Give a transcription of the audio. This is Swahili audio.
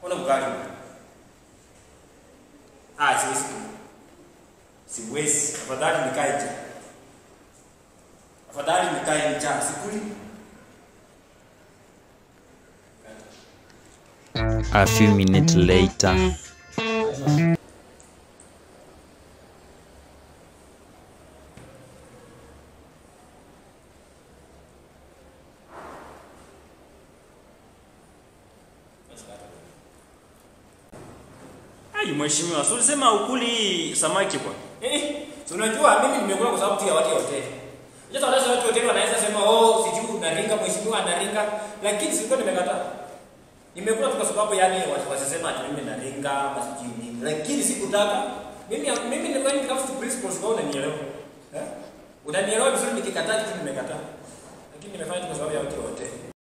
Kula ugali. Ah, siwezi. Siwezi. Afadhali nikae njaa. Afadhali nikae njaa sikuli. A few minutes later. Ai, mheshimiwa, si ulisema ukuli samaki kwa? Eh, si unajua mimi nimekula kwa sababu tu ya watu ya hoteli. Unajua wale watu wa hoteli wanaweza sema oh, sijui unaringa mheshimiwa anaringa, lakini sikuwa nimekataa. Nimekula tu kwa sababu yani watu wasisema ati mimi naringa ama sijui nini. Lakini sikutaka. Mimi mimi ni when it comes to principles kwa unanielewa. Eh? Unanielewa vizuri nikikataa kitu nimekataa. Lakini nimefanya tu kwa sababu ya watu wa hoteli.